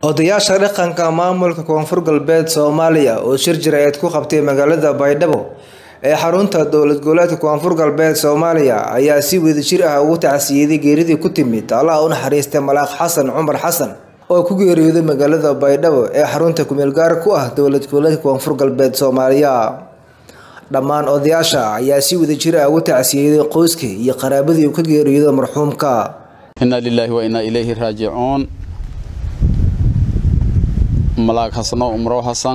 odayaasha dhaqanka maamulka koonfur galbeed soomaaliya oo shir jir-eed ku qabtay magaalada baydhabo ee xarunta dowlad goboleedka koonfur galbeed soomaaliya ayaa si wadajir ah ugu tacsiyeday geeridii ku timid allaha u naxariistay malaaq xasan cumar xasan oo ku geeriyooday magaalada baydhabo ee xarunta kumeelgaar ku ah dowlad goboleedka koonfur galbeed soomaaliya dhammaan odayaasha ayaa si wadajir ah ugu tacsiyeday qoyska iyo qaraabadii uu ka geeriyooday marxuumka inaa lilaahi wa inaa ilayhi raajicuun malaag xasano umrow xasan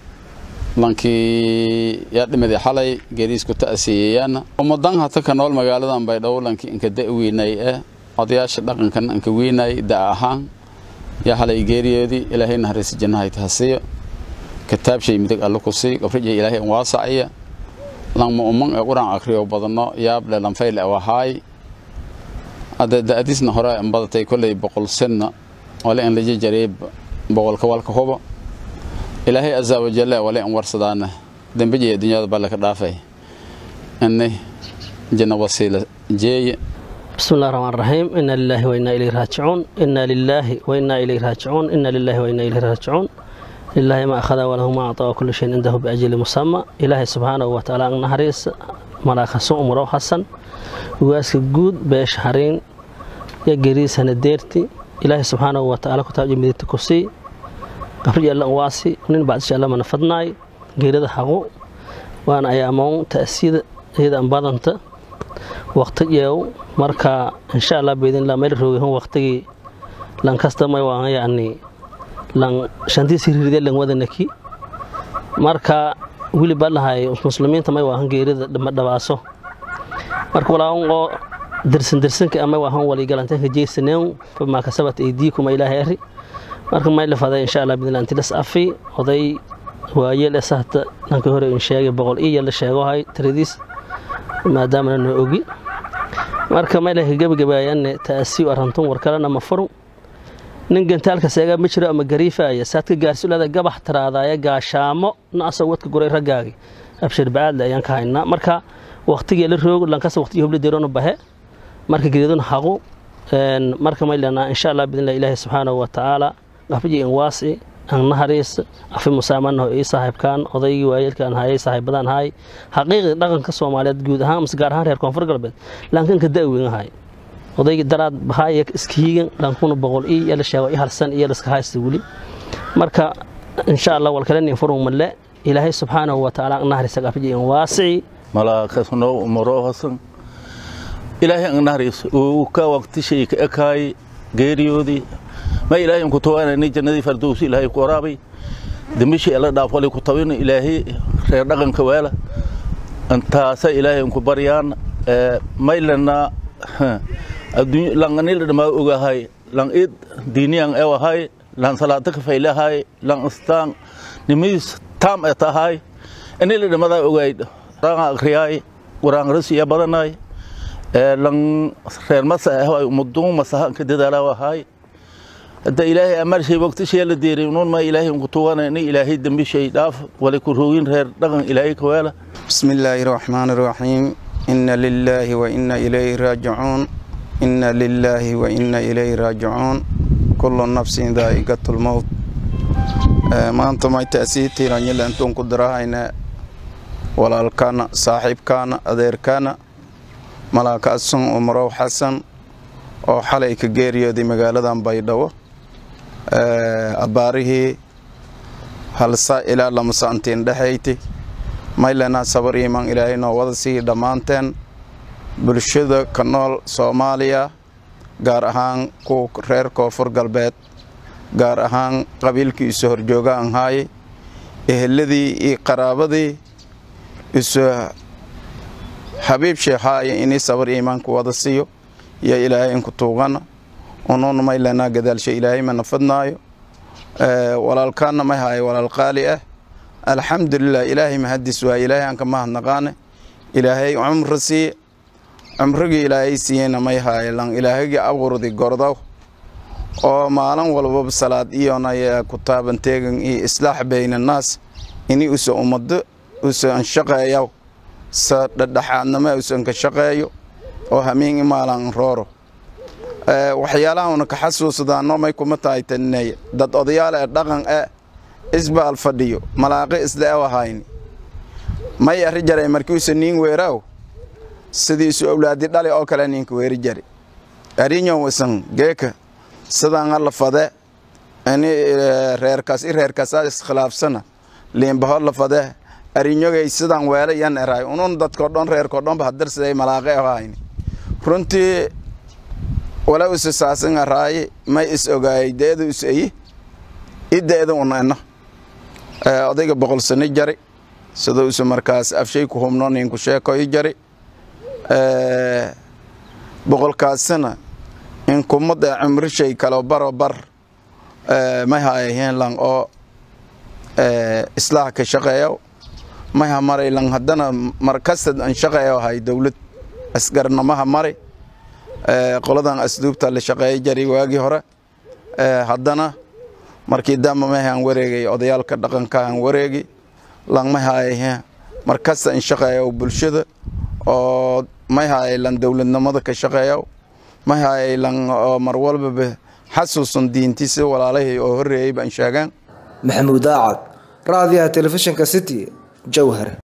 lankii yaa dhimiday xalay geeriisku ta'asiyeeyaan ummadan hata ka nool magaaladan baydhabo lankii inka da' weynay eh odayaasha dhaqankan inka weynay da' ahaan yaa xalay geeriyoodii ilaahay naxariisi jannahay tahasiyo kitaabshay midig alle ku sii gabrija ilaahay in waasaciya langma umman ee quraan akriyo badano yaable lanfayle awahaay hadda da'diisna hore in badatay kolley boqol senna wale in laja jareey boqolka walka huba ilaahay azaa wajalla wale in warsadaana dembijaya dunyada balle ka dhaafay ini janna wasiila jeeye بسم الله الرحمن الرحيم إنا لله وإنا إليه راجعون إنا لله وإنا إليه راجعون إنا لله وإنا إليه راجعون لله ما أخذ وله ما أعطى وكل شيء عنده بأجل مسمى إلهي سبحانه وتعالى نهريس ملاك سوء مرو حسن واسك جود بيش حرين يا جريس هنديرتي إلهي سبحانه وتعالى كتاب جميل تكسي قبل الله واسي ونين بعد شاء الله من فضناي جيرد حقو وأنا أيامون تأسيد هذا أنبادنت waqtigeew marka insha allah beedinla meel roogihun waqtigii lan kastamay waan yani lan shantiisi riride lan wadanaki marka wili balahay muslimiinta may waahan geerida dhamadhabaaso marka walaawan oo dirsan dirsanka amay waahan waligalantanka jeysaneen famaa kasabat aydiikuma ilaahay ari marka may lafaday insha allah beedinla antilas afi oday waayeel esahta dhanka hore in sheegay boqol iyo la sheegohay tiradiis maadaamana noo ogi marka maylaha gebagabaayane ta'asiiw arantun war kalena ma furu nin gantaalka seegaa ma jiro ama gariifaaya saadka gaarsulada gabax taraadaaya gaashaamo na asoo wadka guray raggaagi abshir bacaadle ayaan ka haynaa marka waqtigii la roog lankasa waqtigii hobli deroona bahe marka geedun haqu marka maylana insha allah bidnillah ilaahi subxaanahu wa tacaala qafji in waasi aan nahariis afi musaamanaho ii saaxiibkaan odaygii waayeelkaan hayay saaxiibadaan haay xaqiiqii dhaqanka soomaaliyeed guud ahaan mase gaar ahaan reer koonfur galbeed laankanka da'weyn ahay odaygii daraad bahaaya iskihiigan lankuna boqol ii yala sheego i harsan iyo laska haysta weli marka insha allah walkalenin furun malle ilaahay subxaanahu wa tacaala naharisa qafji in waasici malaakasno umaro hasan ilaahay ang nahariis uu ka waqtishay ka ekaay geeriyoodii ma ilaahay ku tawaanani jannadii fardowsi ilaahay ku waraabay dambishii alla dhaaf wali ku tawin ilaahay reer dhaqanka weela antaasa ilaahay ku baryaan maylana adduun langanil dhama ogahay lang id diiniyan ewahay lan salaata ka faylahay lang istaan nimis tam etahay inil dhamada ogayd ranga akriyay quraan rasiya badanay lang reer masa ah mudun masahan ka dadaalawahay hadda ilaahay amar shay waqti shay la deeray uun ma ilaahay ku tuugana in ilaahay dambi shay dhaaf wala ku roogin reer dhaqan ilaahay ka weela bismillaahir rahmaanir rahiim inna lillahi wa inna ilayhi raaji'uun inna lillahi wa inna ilayhi raaji'uun kullu nafsin dhaa'iqatul maut maanta may taasiitiin anyala intuun ku darahayna walaalkana saaxiibkana adeerkana malaaka asun umrow xasan oo xalay ka geeriyooday magaaladan baydhabo abbaarihii halsa ilaa lamasaantiin dhexayti maylana sabar iimaan ilaahay noo wada sii dhammaanteen bulshada ka nool soomaaliya gaar ahaan kuwa reer koonfur galbeed gaar ahaan qabiilkii isu horjoogaan haay eheladii iyo qaraabadii isu xabiib sheekhaaya inii sabar iimaanku wada siiyo iyo ilaahay inku tuugana unuun maylana gadaalsha ilaahay mana fadnaayo walaalkaana may haayo walaal qaali ah alxamdulilah ilaahay mahadis waa ilaahay anka mahadnaqaane ilaahay cumri siiye cumrigii ilaahay siiyeyna may haayo lan ilaahagii abuurdi gordow oo maalin walbaba salaad iyona ku taaban teegan iyo islaax bayna naas ini usa ummado usa anshaqeeyaw sa dhadhaxaadnama usan ka shaqeeyo oo hamiin imaalan rooro waxyaalaha una ka xasuusadaano may kuma tahay taninay dad odayaal ee dhaqan e isbaal fadhiyo malaaqi isle e ahayni may arri jaray markiisu niin weeraw sidiisu awlaadi dhali oo kale ninka weeri jari arinyo wasan geeka sidaan alla fade ini reerkaas i reerkaasaa iskhilaafsana liinbaho la fade arinyogay sidaan weele yan eraay unun dadko dhan reerko dhanba hadarsiday malaaqe ahayni runtii wala usa saasan araaye may is ogaayay deeda us eyi ideeda una ena odayga boqol sano jari sida usa markaas afshay ku humno ninku sheekoy jari boqolkaasina in kumada cumrishay kalo baro bar may haayaheen lang oo islaax ka shaqeeyo may ha maray lang haddana markastad an shaqeeyo hay dowlad asgarnamaha mari qoladan asduubta la shaqeeya jari waagii hore haddana markii damba may aan wareegay odayaalka dhaqanka aan wareegi lang may haayaheen markasta an shaqeeyo bulshada oo may haayay lan dowladnimada ka shaqeeyo may haayay lan oo mar walbaba xasuusan diintiisa walaalahii oo horreeyay baan sheegaan maxamuud aacad raadiyaha telefishinka city jowhar